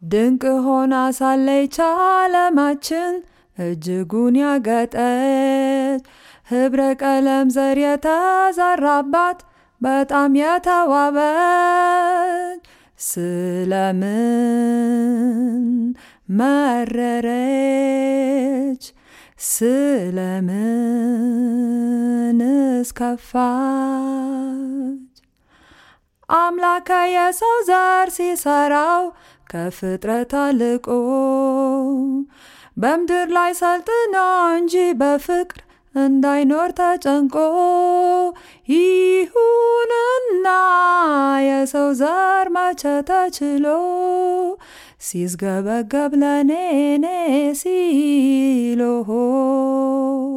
ድንቅ ሆና ሳለች ዓለማችን እጅጉን ያጌጠች ህብረ ቀለም ዘር የተዘራባት በጣም የተዋበች ስለምን መረረች? ስለምንስ ከፋች? አምላከ የሰው ዘር ሲሰራው ከፍጥረት አልቆ በምድር ላይ ሰልጥኖ እንጂ በፍቅር እንዳይኖር ተጨንቆ ይሁንና የሰው ዘር መቼ ተችሎ ሲስገበገብ ለኔኔ ሲሎሆ